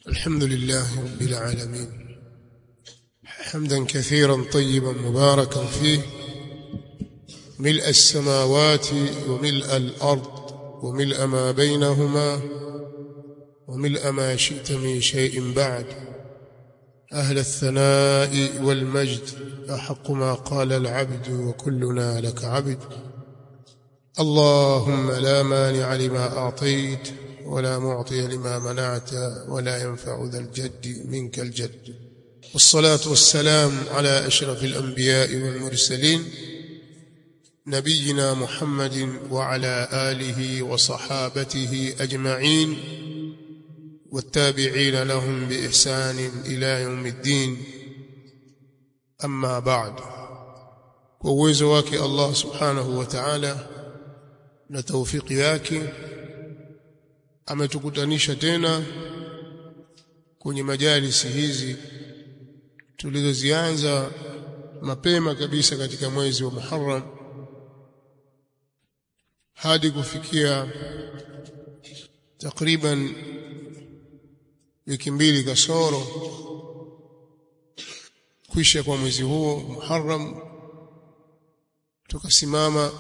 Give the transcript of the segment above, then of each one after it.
الحمد لله رب العالمين حمدا كثيرا طيبا مباركا فيه ملء السماوات وملء الأرض وملء ما بينهما وملء ما شئت من شيء بعد أهل الثناء والمجد أحق ما قال العبد وكلنا لك عبد اللهم لا مانع لما أعطيت ولا معطي لما منعت ولا ينفع ذا الجد منك الجد والصلاة والسلام على أشرف الأنبياء والمرسلين نبينا محمد وعلى آله وصحابته أجمعين والتابعين لهم بإحسان إلى يوم الدين أما بعد وويزو wake Allah subhanahu wa ta'ala na taufiki yake ametukutanisha tena kwenye majalisi hizi tulizozianza mapema kabisa katika mwezi wa Muharram hadi kufikia takriban wiki mbili kasoro kwisha kwa mwezi huo Muharram tukasimama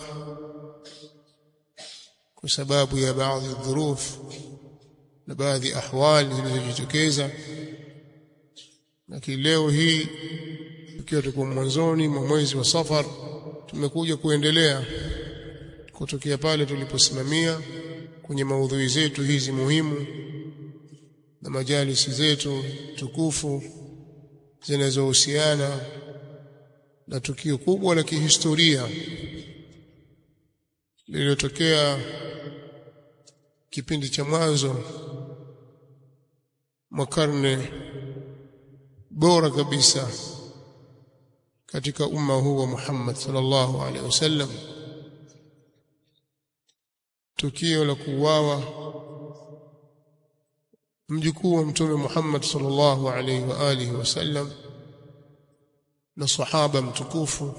kwa sababu ya baadhi ya dhuruf na baadhi ahwali zilizojitokeza lakini leo hii tukiwa tuko mwanzoni mwa mwezi wa Safar tumekuja kuendelea kutokea pale tuliposimamia kwenye maudhui zetu hizi muhimu na majalisi zetu tukufu zinazohusiana na tukio kubwa la kihistoria lililotokea kipindi cha mwanzo mwa karne bora kabisa katika umma huu wa Muhammad sallallahu alaihi wasallam tukio la kuuawa mjukuu wa mtume Muhammad sallallahu alaihi wa alihi wasallam na sahaba mtukufu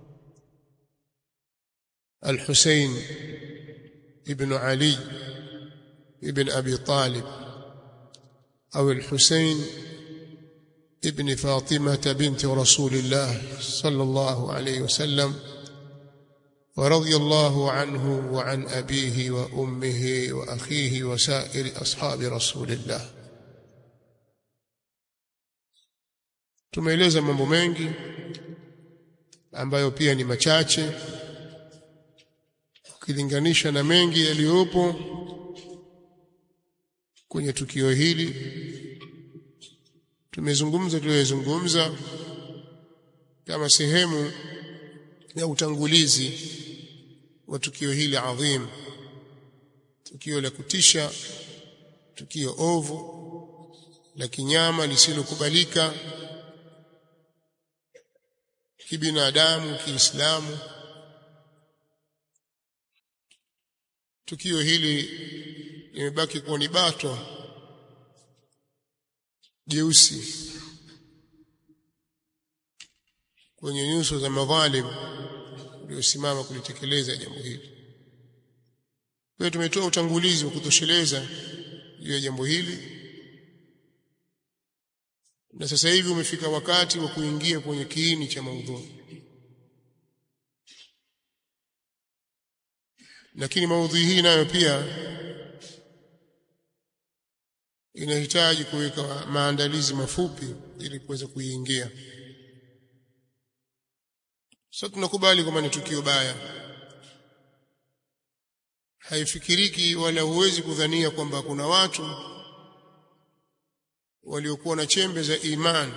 الحسين ابن علي ابن أبي طالب أو الحسين ابن فاطمة بنت رسول الله صلى الله عليه وسلم ورضي الله عنه وعن أبيه وأمه وأخيه وسائر أصحاب رسول الله tumeeleza mambo mengi ambayo pia ni machache ukilinganisha na mengi yaliyopo kwenye tukio hili tumezungumza tuliyozungumza kama sehemu ya utangulizi wa tukio hili adhim tukio la kutisha tukio ovu la kinyama lisilokubalika kibinadamu kiislamu tukio hili limebaki kuwa ni bato jeusi kwenye nyuso za madhalim waliosimama kulitekeleza jambo hili. Kwa tumetoa utangulizi wa kutosheleza juu ya jambo hili, na sasa hivi umefika wakati wa kuingia kwenye kiini cha maudhui. Lakini maudhui hii nayo pia inahitaji kuweka maandalizi mafupi ili kuweza kuiingia. Sasa tunakubali kwamba ni tukio baya, haifikiriki wala huwezi kudhania kwamba kuna watu waliokuwa na chembe za imani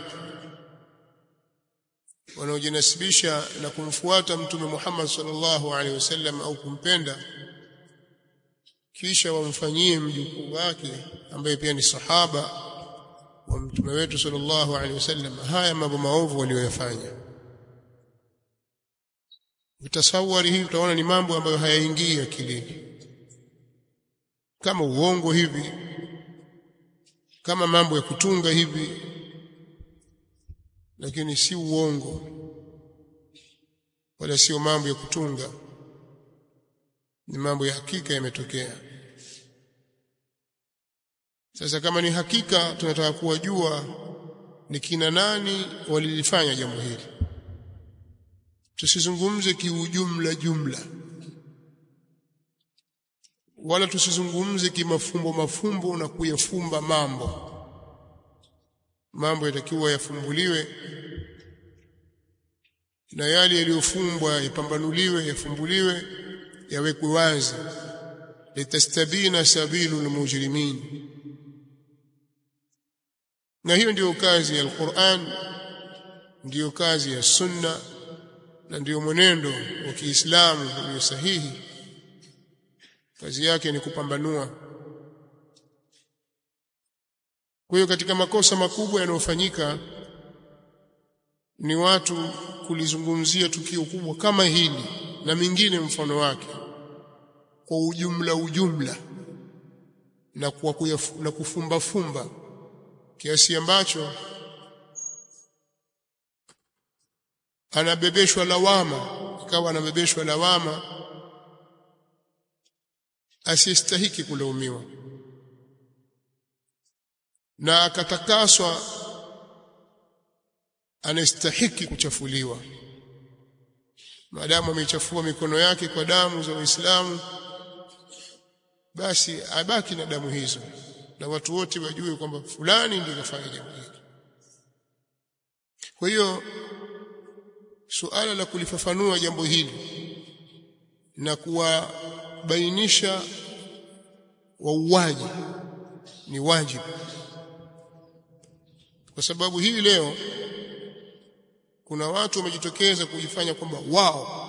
wanaojinasibisha na kumfuata Mtume Muhammad sallallahu alaihi wasallam au kumpenda kisha wamfanyie mjukuu wake ambaye pia ni sahaba wa mtume wetu sallallahu alaihi wasallam haya mambo maovu walioyafanya utasawari hii utaona ni mambo ambayo hayaingii akilini kama uongo hivi kama mambo ya kutunga hivi lakini si uongo wala sio mambo ya kutunga ni mambo ya hakika yametokea sasa kama ni hakika tunataka kuwajua ni kina nani walilifanya jambo hili tusizungumze kiujumla jumla wala tusizungumze kimafumbo mafumbo na kuyafumba mambo mambo yatakiwa yafumbuliwe na yale yaliyofumbwa yapambanuliwe yafumbuliwe yawekwe wazi litastabina sabilu almujrimin na hiyo ndiyo kazi ya Al-Qur'an ndiyo kazi ya Sunna na ndiyo mwenendo wa Kiislamu ulio sahihi kazi yake ni kupambanua kwa hiyo katika makosa makubwa yanayofanyika ni watu kulizungumzia tukio kubwa kama hili na mingine mfano wake kwa ujumla ujumla na kwa kuyafu, na kufumba fumba kiasi ambacho anabebeshwa lawama ikawa anabebeshwa lawama asiyestahiki kulaumiwa na akatakaswa anastahiki kuchafuliwa maadamu amechafua mikono yake kwa damu za Uislamu basi abaki na damu hizo na watu wote wajue kwamba fulani ndiye kafanya jambo hili kwa hiyo suala la kulifafanua jambo hili na kuwabainisha wauaji ni wajibu kwa sababu hii leo kuna watu wamejitokeza kujifanya kwamba wao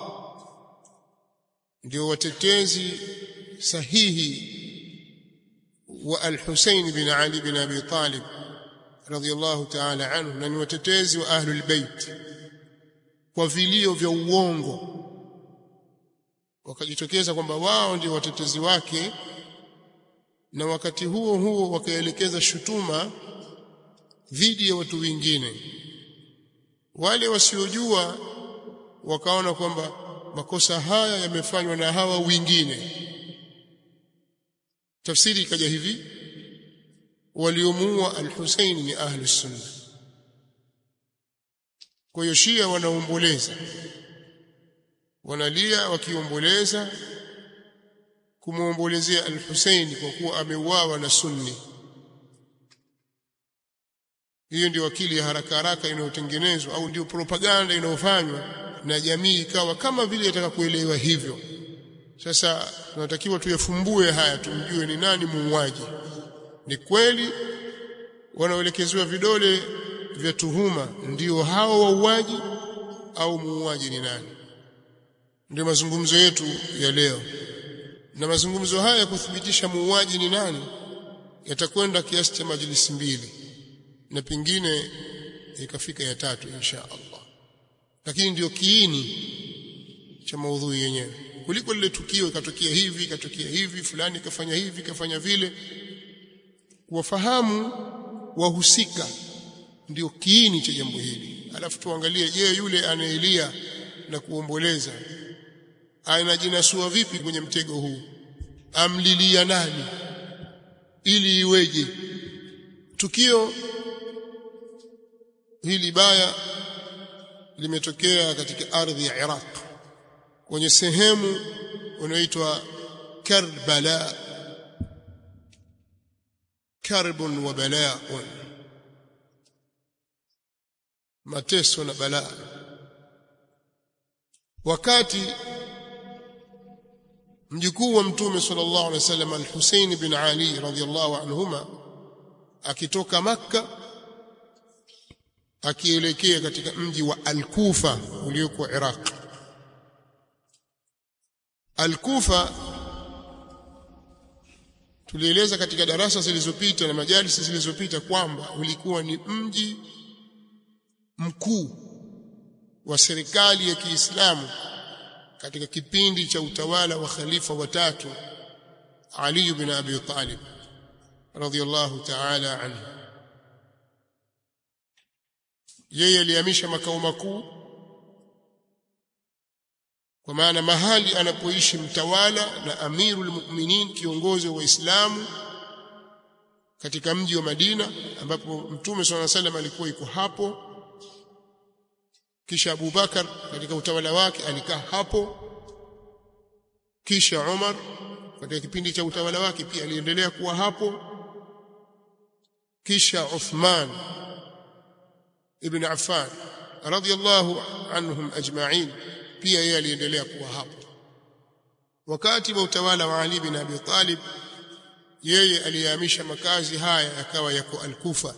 ndio watetezi sahihi wa al-Husayn bin Ali bin Abi Talib radhiyallahu ta'ala anhu na ni watetezi wa ahlul bait kwa vilio vya uongo wakajitokeza kwamba wao ndio watetezi wake na wakati huo huo wakaelekeza shutuma dhidi ya watu wengine wale wasiojua wakaona kwamba makosa haya yamefanywa na hawa wengine tafsiri ikaja hivi waliomuua al-Husayn ni ahli sunna kwa hiyo Shia wanaomboleza wanalia wakiomboleza kumwombolezea al-Husayn kwa kuwa ameuawa na sunni hiyo ndio akili ya haraka haraka inayotengenezwa au ndio propaganda inayofanywa na jamii ikawa kama vile yataka kuelewa hivyo sasa tunatakiwa tuyafumbue haya tumjue ni nani muuaji ni kweli wanaoelekezewa vidole vya tuhuma ndio hao wauaji au muuaji ni nani ndio mazungumzo yetu ya leo na mazungumzo haya kuthibitisha muuaji ni nani yatakwenda kiasi cha majlisi mbili na pengine ikafika ya tatu insha Allah lakini ndio kiini cha maudhui yenyewe kuliko lile tukio ikatokea hivi ikatokea hivi fulani kafanya hivi kafanya vile wafahamu wahusika ndio kiini cha jambo hili alafu tuangalie je yule anaelia na kuomboleza anajinasua vipi kwenye mtego huu amlilia nani ili iweje tukio hili baya limetokea katika ardhi ya Iraq kwenye sehemu unaitwa Karbala karbun wa bala'un mateso na balaa wakati mjukuu wa mtume sallallahu alaihi wasallam al-Husayn bin Ali radhiyallahu anhuma akitoka makka akielekea katika mji wa Al-Kufa ulioko Iraq Al-Kufa tulieleza katika darasa zilizopita na majalisi zilizopita kwamba ulikuwa ni mji mkuu wa serikali ya Kiislamu katika kipindi cha utawala wa khalifa watatu Ali bin Abi Talib radhiyallahu ta'ala anhu yeye alihamisha makao makuu kwa maana mahali anapoishi mtawala na amirul mu'minin kiongozi wa Uislamu katika mji wa Madina ambapo Mtume swalla salam alikuwa yuko hapo kisha Abu Bakar katika utawala wake alikaa hapo kisha Umar katika kipindi cha utawala wake pia aliendelea kuwa hapo kisha Uthman ibn Affan radiyallahu anhum ajma'in pia yeye aliendelea kuwa hapo wakati wa utawala wa Ali bin Abi Talib yeye aliyahamisha makazi haya yakawa yako Al-Kufa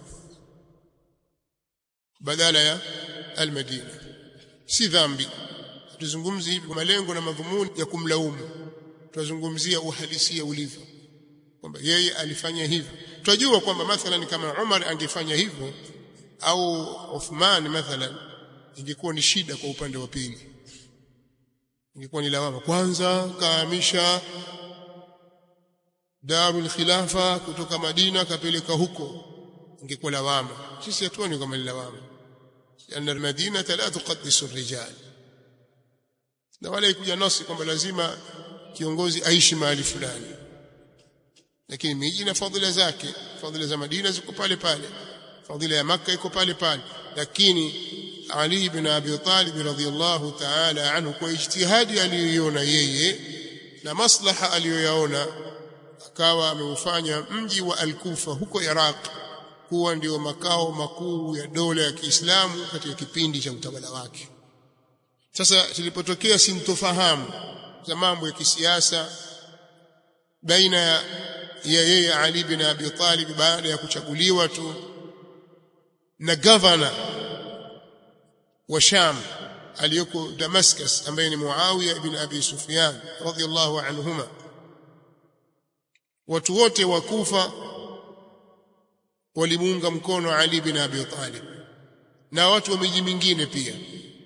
badala ya Al-Madina si dhambi tuzungumzi hivi kwa malengo na madhumuni ya kumlaumu tunazungumzia uhalisia ulivyo kwamba yeye alifanya hivyo tunajua kwamba mathalan kama Umar angefanya hivyo au Uthman mathalan ingekuwa ni shida kwa upande wa pili ingekuwa ni lawama kwanza kaamisha Darul Khilafa kutoka Madina kapeleka huko ingekuwa lawama sisi hatuoni kama ni lawama لأن المدينة لا تقدس الرجال na wala ikuja nasi kwamba lazima kiongozi aishi mahali fulani lakini miji na fadhila zake fadhila za Madina ziko pale pale fadhila ya Makka iko pale pale lakini Ali ibn Abi Talib radhiyallahu ta'ala anhu kwa ijtihadi aliyoiona yeye na maslaha aliyoyaona akawa ameufanya mji wa Al-Kufa huko Iraq kuwa ndio makao makuu ya dola ya Kiislamu katika kipindi cha utawala wake sasa tulipotokea sintofahamu za mambo ya kisiasa baina ya yeye Ali bin Abi Talib baada ya kuchaguliwa tu na governor wa Sham aliyoko Damascus ambaye ni Muawiya ibn Abi Sufyan radhiyallahu anhuma watu wote wa Kufa walimuunga mkono Ali bin Abi Talib na watu wa miji mingine pia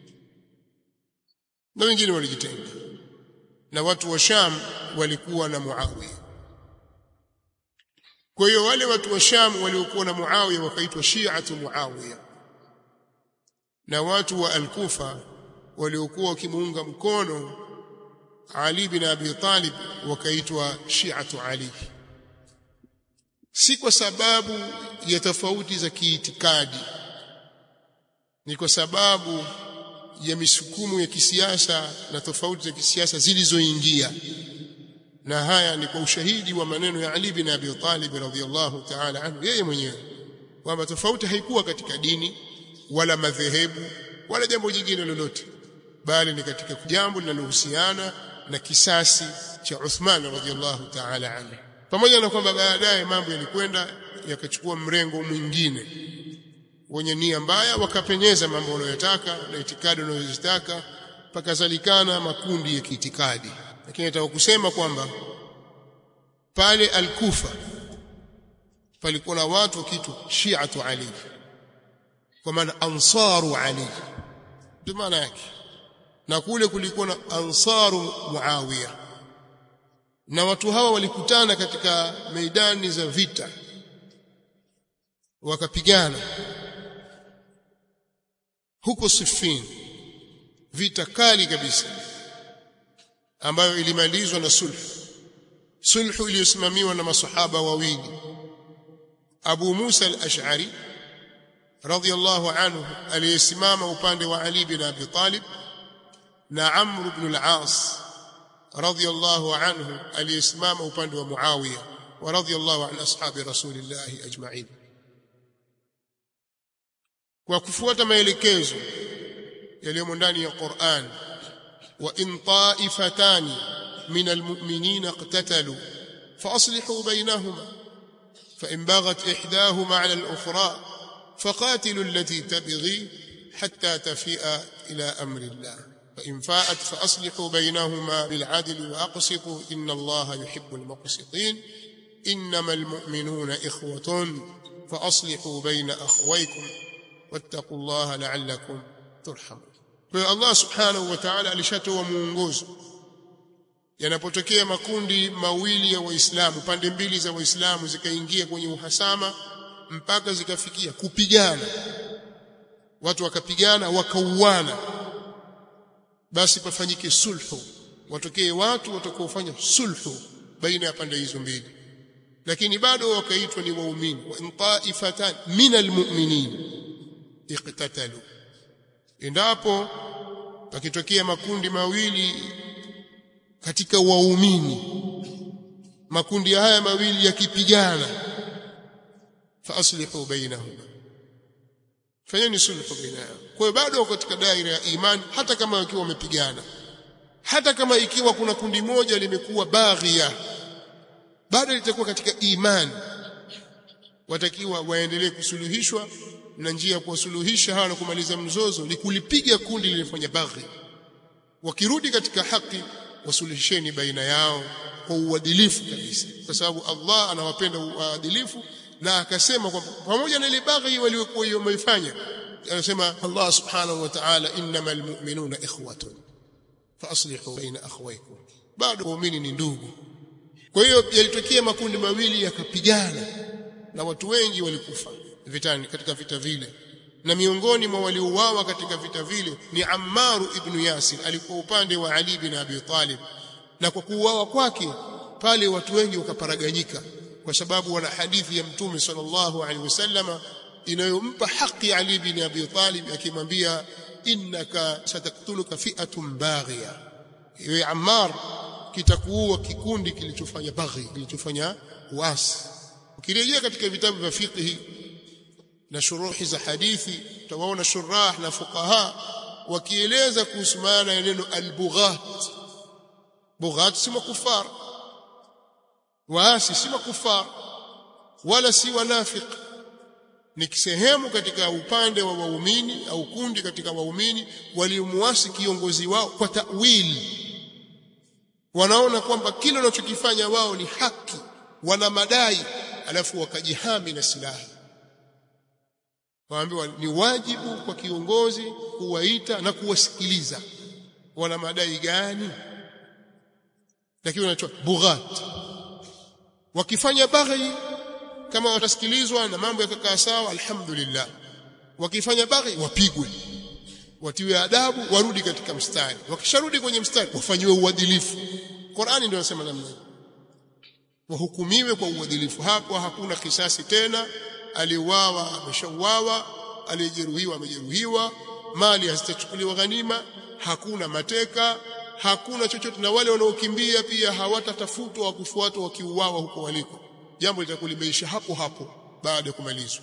na wengine walijitenga na watu wa Sham walikuwa na Muawiya kwa hiyo wale watu wa Sham waliokuwa na Muawiya wakaitwa Shi'atu Muawiya na watu wa Al-Kufa waliokuwa wakimuunga mkono Ali bin Abi Talib wakaitwa Shi'atu Ali si kwa sababu ya tofauti za kiitikadi ni kwa sababu ya misukumu ya kisiasa na tofauti za kisiasa zilizoingia na haya ni kwa ushahidi wa maneno ya Ali bin Abi Talib radhiyallahu ta'ala anhu yeye mwenyewe kwamba tofauti haikuwa katika dini wala madhehebu wala jambo jingine lolote bali ni katika jambo linalohusiana na kisasi cha Uthman radhiyallahu ta'ala anhu pamoja na kwamba baadaye mambo yalikwenda yakachukua mrengo mwingine wenye nia mbaya wakapenyeza mambo wanayotaka na itikadi wanazozitaka pakazalikana makundi ya kiitikadi lakini nataka kusema kwamba pale al-Kufa palikuwa na watu kitu Shi'atu Ali kwa maana ansaru Ali ndio maana yake na kule kulikuwa na ansaru Muawiya na watu hawa walikutana katika meidani za vita wakapigana huko Siffin vita kali kabisa ambayo ilimalizwa na sulhu sulhu iliyosimamiwa na masahaba wawili Abu Musa al-Ash'ari radhiyallahu anhu aliyesimama upande wa Ali bin Abi Talib na Amr ibn al-As radhiyallahu anhu aliyesimama upande wa Muawiya wa radhiyallahu an ashabi rasulillah ajma'in kwa kufuata maelekezo yaliyomo ndani ya Qur'an wa in ta'ifatan min almu'minin iqtatalu fa aslihu bainahuma fa in baghat ihdahuma 'ala al-ukhra faqatilu allati tabghi hatta tafi'a ila amri Allah fa in fa'at fa aslihu bainahuma bil 'adli wa aqsitu inna Allah yuhibbu al-muqsitin إنما المؤمنون إخوة فأصلحوا بين أخويكم واتقوا الله لعلكم ترحمون kwa Allah subhanahu wa ta'ala alishatoa muongozo yanapotokea makundi mawili ya waislamu pande mbili za waislamu zikaingia kwenye uhasama mpaka zikafikia kupigana watu wakapigana wakauana basi pafanyike sulhu watokee watu watakaofanya sulhu baina ya pande hizo mbili lakini bado wakaitwa ni waumini wa in ta'ifatan min almu'minin iqtatalu endapo pakitokea makundi mawili katika waumini makundi haya mawili yakipigana fa aslihu bainahuma fanyeni sulhu baina yao kwa hiyo bado wako katika daira ya imani hata kama wakiwa wamepigana hata kama ikiwa kuna kundi moja limekuwa baghia bado litakuwa katika imani watakiwa waendelee kusuluhishwa na njia ya kuwasuluhisha hawa na kumaliza mzozo ni kulipiga kundi lilifanya baghi wakirudi katika haki wasuluhisheni baina yao kwa uadilifu kabisa kwa sababu Allah anawapenda uadilifu na akasema kwamba pamoja na ile baghi waliokuwa wameifanya anasema Allah subhanahu wa ta'ala innamal mu'minuna ikhwatun fa aslihu baina akhawaykum bado waumini ni ndugu kwa hiyo yalitokea makundi mawili yakapigana na watu wengi walikufa vitani katika vita vile na miongoni mwa waliouawa katika vita vile ni Ammar ibn Yasir alikuwa upande wa Ali ibn Abi Talib na kwa kuuawa kwake pale watu wengi wakaparaganyika kwa sababu wana hadithi ya mtume sallallahu alaihi wasallama inayompa haki Ali ibn Abi Talib akimwambia innaka sataktuluka fi'atun baghiya iwe Ammar kitakuua kikundi kilichofanya baghi kilichofanya uasi ukirejea katika vitabu vya fiqh na shuruhi za hadithi utawaona shurah na fuqaha wakieleza kuhusu maana ya neno albughat bughat si makufar waasi si makufar wala si wanafiq ni sehemu katika upande wa waumini au kundi katika waumini waliomuasi kiongozi wao kwa ta'wili wanaona kwamba kile wanachokifanya wao ni haki wana madai alafu wakajihami na silaha waambiwa ni wajibu kwa kiongozi kuwaita na kuwasikiliza wana madai gani lakini wanachoa bughat wakifanya baghi kama watasikilizwa na mambo yakakaa sawa alhamdulillah wakifanya baghi wapigwe watiwe adabu warudi katika mstari wakisharudi kwenye mstari wafanyiwe uadilifu Qur'ani ndio inasema namna wahukumiwe kwa uadilifu hapo hakuna kisasi tena aliuawa ameshauawa aliyejeruhiwa amejeruhiwa mali hazitachukuliwa ghanima hakuna mateka hakuna chochote na wale wanaokimbia pia hawatatafutwa wa kufuatwa wakiuawa huko waliko jambo litakuwa limeisha hapo hapo baada ya kumalizwa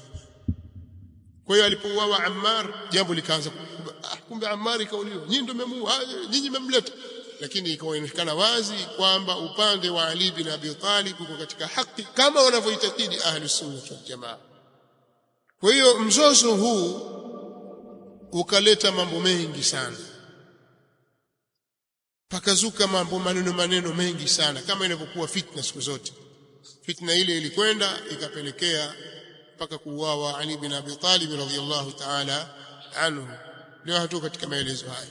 kwa hiyo alipouawa Ammar jambo likaanza kumbe Ammar ikauliwa nyinyi ndio mmemuua nyinyi mmemleta lakini ikaonekana wazi kwamba upande wa Ali bin Abi Talib uko katika haki kama wanavyoitakidi ahli sunna wal jamaa kwa hiyo mzozo huu ukaleta mambo mengi sana pakazuka mambo maneno maneno mengi sana kama inavyokuwa fitna siku zote fitna ile ilikwenda ikapelekea mpaka kuuawa Ali bin Abi Talib radhiyallahu ta'ala anhu leo hatu katika maelezo haya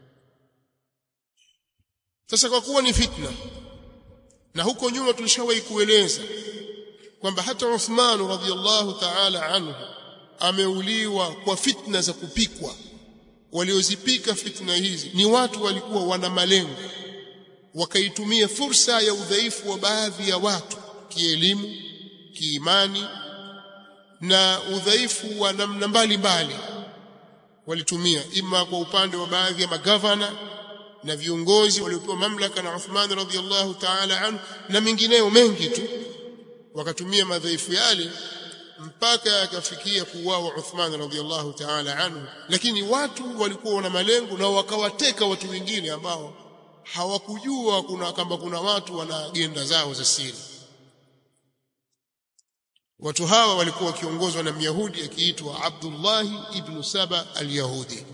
sasa kwa kuwa ni fitna na huko nyuma tulishawahi kueleza kwamba hata Uthman radhiyallahu ta'ala anhu ameuliwa kwa fitna za kupikwa waliozipika fitna hizi ni watu walikuwa wana malengo wakaitumia fursa ya udhaifu wa baadhi ya watu kielimu kiimani na udhaifu wa namna mbalimbali walitumia ima kwa upande wa baadhi ya magavana na viongozi waliopewa mamlaka na Uthman radhiallahu ta'ala anhu na mengineyo mengi tu wakatumia madhaifu yale mpaka yakafikia kuuawa Uthman radhiallahu ta'ala anhu lakini watu walikuwa wana malengo na wakawateka watu wengine ambao hawakujua kuna kama kuna watu wana agenda zao za siri watu hawa walikuwa wakiongozwa na Myahudi akiitwa Abdullah ibn Saba al-Yahudi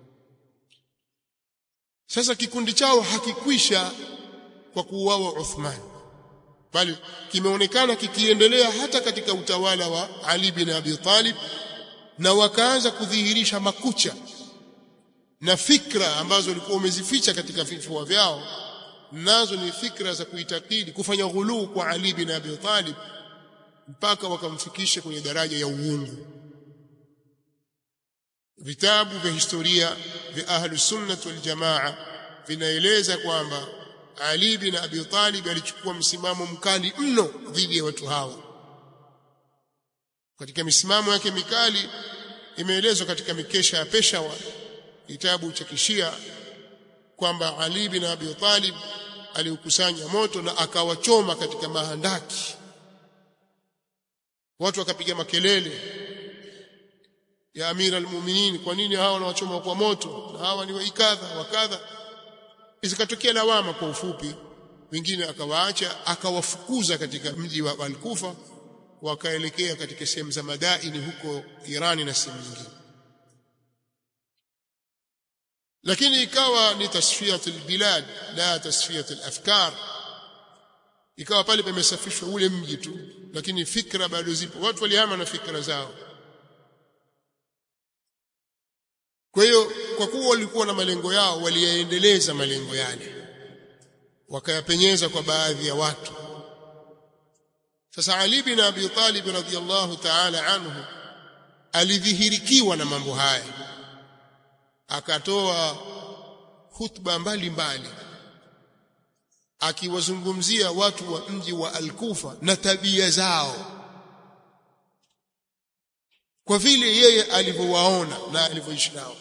sasa kikundi chao hakikwisha kwa kuuawa Uthman bali kimeonekana kikiendelea hata katika utawala wa Ali bin Abi Talib na wakaanza kudhihirisha makucha na fikra ambazo walikuwa wamezificha katika vifua vyao nazo ni fikra za kuitakidi kufanya ghuluu kwa Ali bin Abi Talib mpaka wakamfikisha kwenye daraja ya uungu vitabu vya historia vya ahlu sunnah wal jamaa vinaeleza kwamba Ali bin Abi Talib alichukua msimamo mkali mno dhidi ya watu hawa katika misimamo yake mikali imeelezwa katika mikesha ya Peshawar kitabu cha kishia kwamba Ali bin Abi Talib aliukusanya moto na akawachoma katika mahandaki watu wakapiga makelele ya amira almu'minin kwa nini hawa wanawachoma kwa moto na hawa ni waikadha wakadha zikatokea lawama kwa ufupi wengine akawaacha akawafukuza katika mji wa Al-Kufa wakaelekea katika sehemu za madaini huko Irani na sehemu nyingine lakini ikawa ni tasfiyatul bilad la tasfiyatul afkar ikawa pale pamesafishwa ule mji tu lakini fikra bado zipo watu walihama na fikra zao kwa hiyo kwa kuwa walikuwa na malengo yao waliyaendeleza malengo yale wakayapenyeza kwa baadhi ya watu sasa Ali bin Abi Talib radhiyallahu ta'ala anhu alidhihirikiwa na mambo haya akatoa hutuba mbalimbali akiwazungumzia watu wa mji wa Al-Kufa na tabia zao kwa vile yeye alivyowaona na alivyoishi nao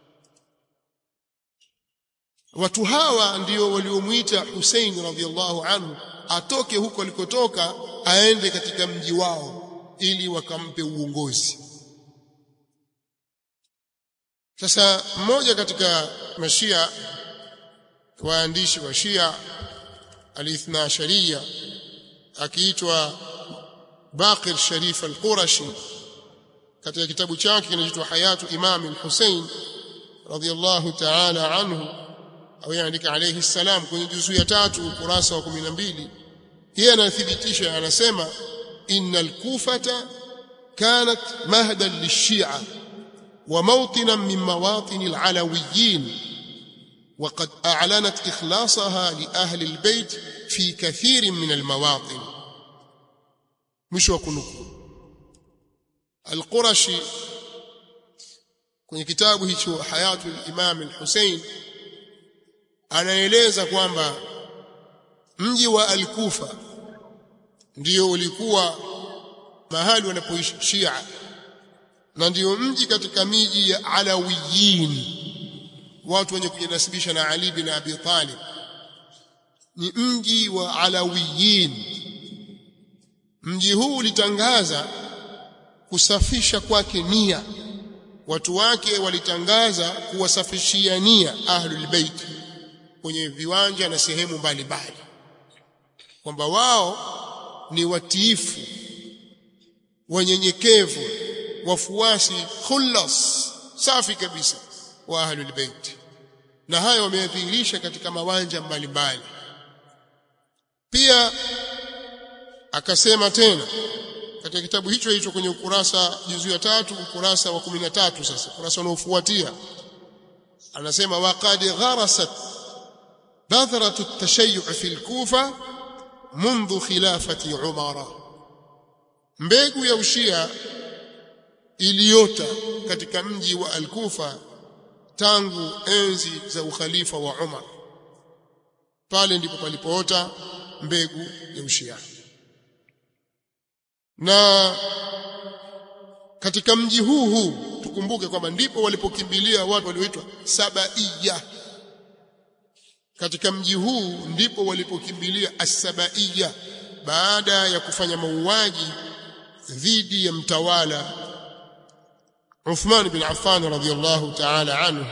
watu hawa ndio waliomuita Hussein radhiallahu anhu atoke huko alikotoka aende katika mji wao ili wakampe uongozi sasa mmoja katika mashia waandishi wa Shia alithna sharia akiitwa Baqir Sharif al-Qurashi katika kitabu chake kinachoitwa Hayatu Imam al-Hussein radiyallahu ta'ala anhu au yaandika alayhi salam kwenye juzuu ya tatu ukurasa wa 12 yeye anathibitisha anasema innal kufata kanat mahdan lishia wa mawtinan min mawatin alalawiyin وقد أعلنت إخلاصها لأهل البيت في كثير من المواطن مش وكنكم القرشي kwenye kitabu hicho hayatul imam al-Hussein anaeleza kwamba mji wa al-Kufa ndio ulikuwa mahali wanapoishi Shia na ndio mji katika miji ya Alawiyin watu wenye kujinasibisha na Ali bin Abi Talib ni mji wa Alawiyin mji huu ulitangaza kusafisha kwake nia watu wake walitangaza kuwasafishia nia ahlul bait kwenye viwanja na sehemu mbalimbali kwamba wao ni watiifu wanyenyekevu wafuasi khullas safi kabisa wa ahlul bait na hayo wameyadhihirisha katika mawanja mbalimbali pia akasema tena katika kitabu hicho hicho kwenye ukurasa juzu ya tatu ukurasa wa 13 sasa ukurasa unaofuatia anasema waqad gharasat بذرة التشيع في الكوفة منذ خلافة عمر mbegu ya ushia iliota katika mji wa al-Kufa tangu enzi za ukhalifa wa Umar pale ndipo palipoota mbegu ya ushia na katika mji huu huu tukumbuke kwamba ndipo walipokimbilia watu walioitwa Sabaiya katika mji huu ndipo walipokimbilia as-Sabaiya baada ya kufanya mauaji dhidi ya mtawala Uthman bin Affan radhiyallahu ta'ala anhu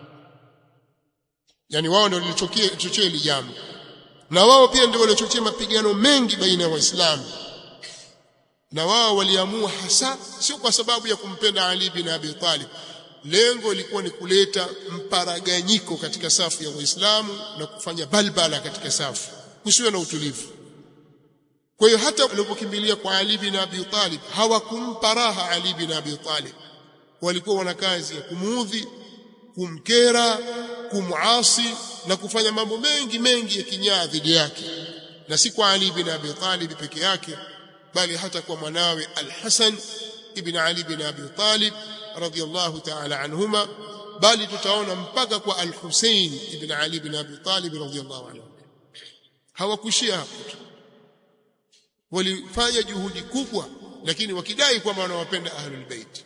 yani wao ndio walichochea hili jambo na wao pia ndio waliochochea mapigano mengi baina ya waislamu na wao waliamua hasa sio kwa sababu ya kumpenda Ali bin Abi Talib lengo lilikuwa ni kuleta mparaganyiko katika safu ya waislamu na kufanya balbala katika safu kusiwe na utulivu kwa hiyo hata walipokimbilia kwa Ali bin Abi Talib hawakumpa raha Ali bin Abi Talib walikuwa wana kazi ya kumuudhi kumkera kumuasi na kufanya mambo mengi mengi ya kinyaa dhidi yake na si kwa Ali bin Abi Talib peke yake bali hata kwa mwanawe Al-Hasan ibn Ali bin Abi Talib radiyallahu ta'ala anhuma bali tutaona mpaka kwa Al-Hussein ibn Ali bin Abi Talib radiyallahu anhu hawakuishia hapo tu walifanya juhudi kubwa lakini wakidai kwamba wanawapenda ahlul bait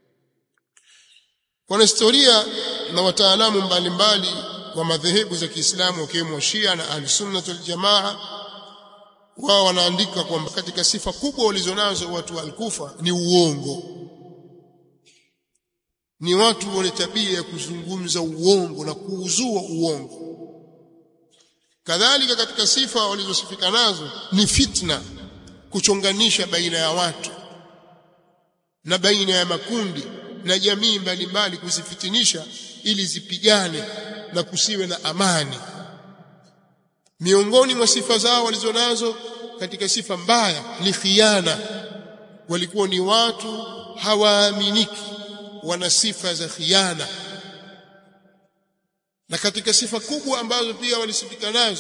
wanahistoria na wataalamu mbalimbali wa madhehebu za Kiislamu wakiwemo Shia na Ahlus-Sunnah wal Jamaa wao wanaandika kwamba katika sifa kubwa walizonazo watu wa Al-Kufa ni uongo ni watu wenye tabia ya kuzungumza uongo na kuuzua uongo kadhalika katika sifa walizosifika nazo ni fitna kuchonganisha baina ya watu na baina ya makundi na jamii mbalimbali kuzifitinisha ili zipigane na kusiwe na amani miongoni mwa sifa zao walizonazo katika sifa mbaya ni khiana walikuwa ni watu hawaaminiki wana sifa za khiana na katika sifa kubwa ambazo pia walisifika nazo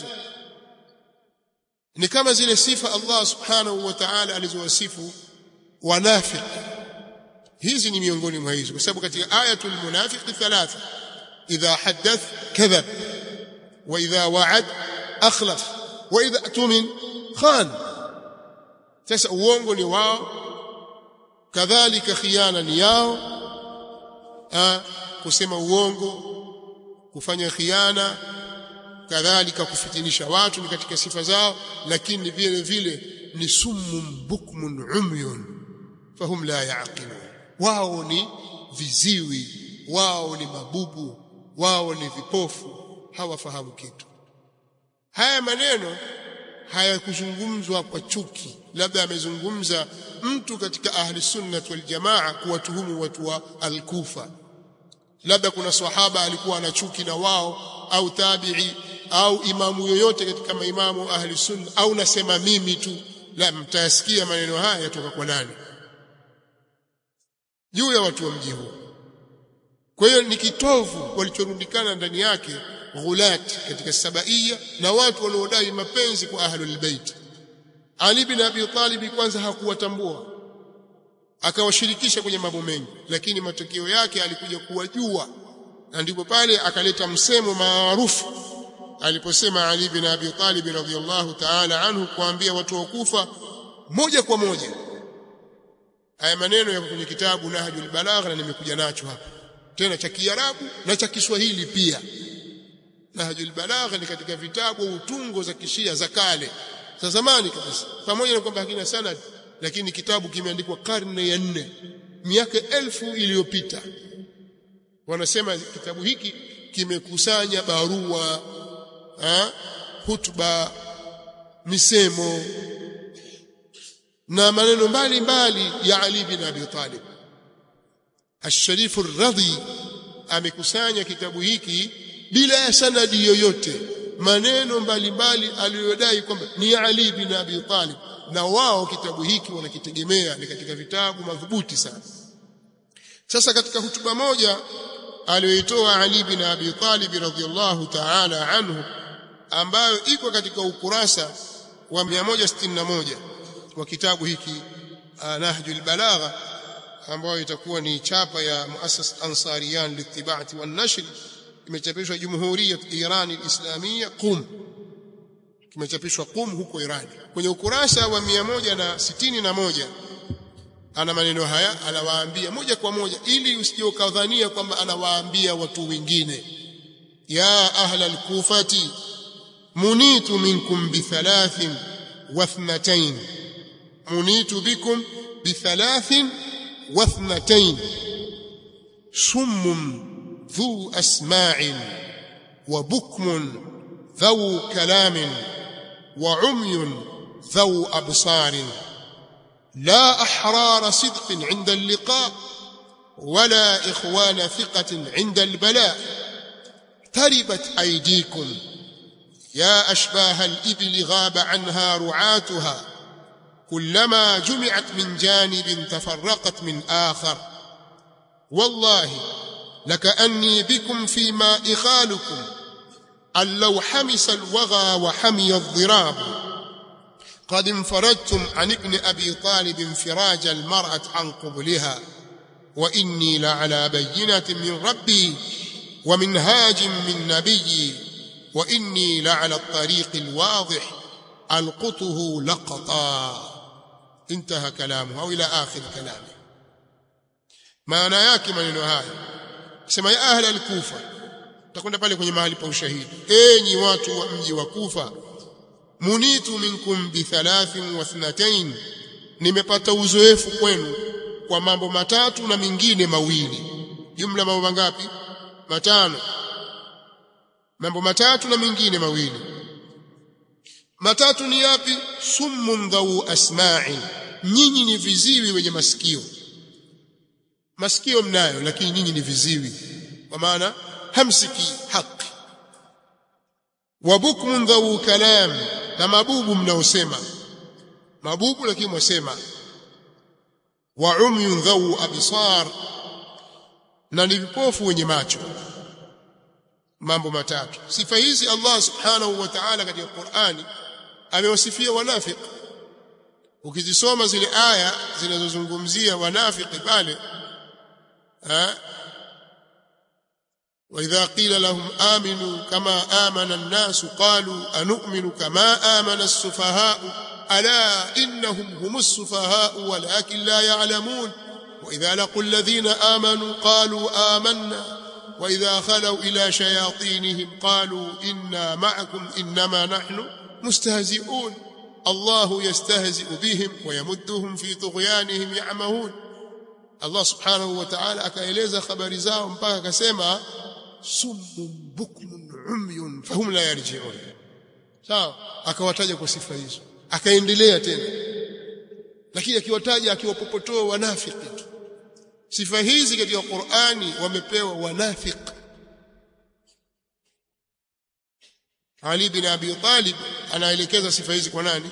ni kama zile sifa Allah subhanahu wa ta'ala alizowasifu wanafiq hizi ni miongoni mwa hizo kwa sababu katika ayatul munafiq thalatha idha hadath kadhab wa idha wa'ad akhlaf wa idha tumin khan sasa uongo ni wao kadhalika khiana ni yao ha, kusema uongo kufanya khiana kadhalika kufitinisha watu ni katika sifa zao lakini vile vile ni summun bukmun umyun fahum la yaqilun wao ni viziwi wao ni mabubu wao ni vipofu hawafahamu kitu haya maneno hayakuzungumzwa kwa chuki labda amezungumza mtu katika ahli sunnah wal jamaa kuwatuhumu watu wa al-kufa labda kuna sahaba alikuwa ana chuki na wao au tabi'i au imamu yoyote katika maimamu ahli sunna au nasema mimi tu la mtayasikia maneno haya yatoka kwa nani juu ya watu wa mji huu kwa hiyo ni kitovu walichorundikana ndani yake ghulat katika sabaia na watu waliodai mapenzi kwa ahlul bait Ali bin Abi Talib kwanza hakuwatambua akawashirikisha kwenye mambo mengi lakini matokeo yake alikuja kuwajua na ndipo pale akaleta msemo maarufu aliposema Ali bin Abi Talib radhiyallahu ta'ala anhu kuambia watu wa Kufa moja kwa moja haya maneno yako kwenye kitabu Nahjul Balagha na nimekuja nacho hapa tena cha Kiarabu na cha Kiswahili pia Nahjul Balagha ni katika vitabu utungo za kishia za kale za zamani kabisa pamoja na kwamba hakina sanad lakini kitabu kimeandikwa karne ya nne miaka elfu iliyopita wanasema kitabu hiki kimekusanya barua ha, hutuba misemo na maneno mbalimbali ya Ali bin Abi Talib Ash-Sharif ar-Radhi amekusanya kitabu hiki bila ya sanadi yoyote maneno mbalimbali aliyodai kwamba ni Ali bin Abi Talib na wao kitabu hiki wanakitegemea ni katika vitabu madhubuti sana sasa katika hutuba moja aliyoitoa Ali bin Abi Talib radhiyallahu ta'ala anhu ambayo iko katika ukurasa wa 161 wa kitabu hiki Nahjul Balagha ambayo itakuwa ni chapa ya Muassas Ansariyan Litibati wan Nashr imechapishwa Jumhuriyat Iran Al-Islamiyya Qum kimechapishwa Qum huko Iran kwenye ukurasa wa 161 ana maneno haya anawaambia moja kwa moja ili usije ukadhania kwamba anawaambia watu wengine ya ahla al-kufati munitu minkum bithalathin wathnatayn munitu bikum bithalathin wathnatayn summun ذو أسماع وبكم ذو كلام وعمي ذو أبصار لا أحرار صدق عند اللقاء ولا إخوان ثقة عند البلاء تربت أيديكم يا أشباه الإبل غاب عنها رعاتها كلما جمعت من جانب تفرقت من آخر والله لكأني بكم فيما إخالكم أن لو حمس الوغى وحمي الضراب قد انفردتم عن ابن أبي طالب انفراج المرأة عن قبلها وإني لعلى بينة من ربي ومنهاج من نبيي wa inni la ala at-tariq al-wadih alqutuhu laqata intaha kalamu au ila akhir kalami maana yake maneno haya sema ya ahla al-kufa takwenda pale kwenye mahali pa ushahidi enyi watu wa mji wa kufa munitu minkum bi thalathin wa thnatain nimepata uzoefu kwenu kwa mambo matatu na mingine mawili jumla mambo mangapi matano mambo matatu na mingine mawili matatu ni yapi summun dhau asma'i nyinyi ni viziwi wenye masikio masikio mnayo lakini nyinyi ni viziwi kwa maana hamsiki haki wa bukmun dhau kalam na mabubu mnaosema mabubu lakini mwasema wa umyun dhau absar na ni vipofu wenye macho mambo matatu sifa hizi Allah subhanahu wa ta'ala katika Qur'ani amewasifia wanafiki ukizisoma zile aya zinazozungumzia wanafiki pale وإذا قيل لهم آمنوا كما آمن الناس قالوا أنؤمن كما آمن السفهاء ألا إنهم هم السفهاء ولكن لا يعلمون وإذا لقوا الذين آمنوا قالوا آمنا وإذا خلوا إلى شياطينهم قالوا إنا معكم إنما نحن مستهزئون الله يستهزئ بهم ويمدهم في طغيانهم يعمهون Allah subhanahu wa ta'ala akaeleza habari zao mpaka akasema summun bukmun umyun fahum la yarji'un sawa akawataja kwa sifa hizo akaendelea tena lakini akiwataja akiwapopotoa wanafiki tu sifa hizi katika Qur'ani wamepewa wanafiki Ali bin Abi Talib anaelekeza sifa hizi kwa nani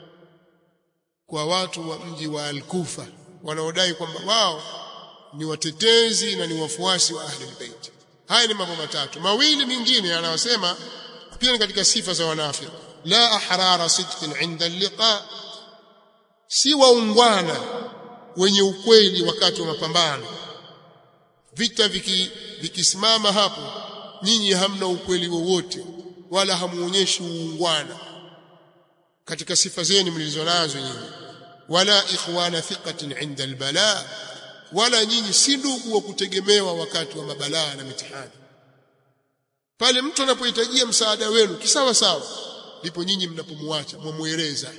kwa watu wa mji wa Al-Kufa wanaodai kwamba wao ni watetezi na ni wafuasi wa ahli albayt haya ni mambo matatu mawili mengine anayosema pia ni katika sifa za wanafiki la ahrara sidqin inda liqa si waungwana wenye ukweli wakati wa mapambano vita viki vikisimama hapo nyinyi hamna ukweli wowote wala hamuonyeshi uungwana katika sifa zenu mlizonazo nyinyi wala ikhwana thiqatin inda albala wala nyinyi si ndugu wa kutegemewa wakati wa mabalaa na mitihani pale mtu anapohitajia msaada wenu kisawa sawa ndipo nyinyi mnapomwacha mwamweleza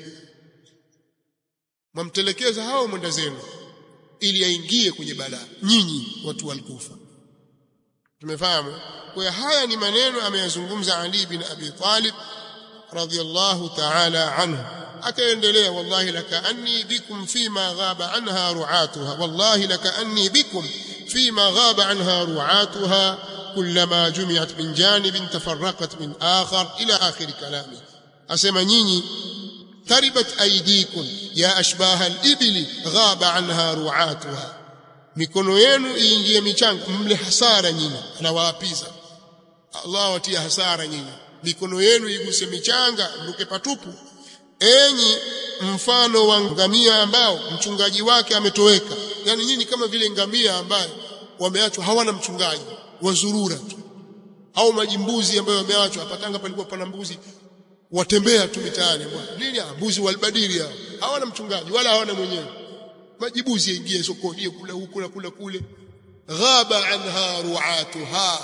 mwamtelekeza hao mwenda zenu ili aingie kwenye balaa nyinyi watu walikufa tumefahamu kwa haya ni maneno ameyazungumza Ali bin Abi Talib radhiyallahu ta'ala anhu akaendelea wallahi lakaanni bikum fima ghaba anha ru'atuha wallahi lakaanni bikum fima ghaba anha ru'atuha كلما جمعت من جانب تفرقت من آخر إلى آخر كلامه أسمى نيني تربت أيديكم يا أشباه الإبل غاب عنها رعاتها mikono yenu iingie michanga mle hasara nyinyi anawaapiza Allah watia hasara nyinyi mikono yenu iguse michanga mruke patupu enyi mfano wa ngamia ambao mchungaji wake ametoweka yani nyinyi kama vile ngamia ambaye wameachwa hawana mchungaji wazurura tu au majimbuzi ambayo wameachwa hapatanga palikuwa pana mbuzi watembea tu mitaani nini mbuzi walbadili hao hawana mchungaji wala hawana mwenyewe majibuzi yaingie sokoni kula huku na kula kule ghaba anha ru'atuha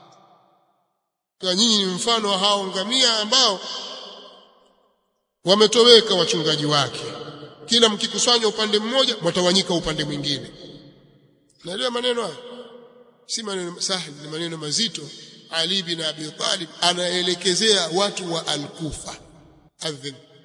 kwa nyinyi ni mfano wa hao ngamia ambao wametoweka wachungaji wake kila mkikusanywa upande mmoja watawanyika upande mwingine naelewa maneno haya si maneno sahli ni maneno mazito Ali bin Abi Talib anaelekezea watu wa Al-Kufa adhin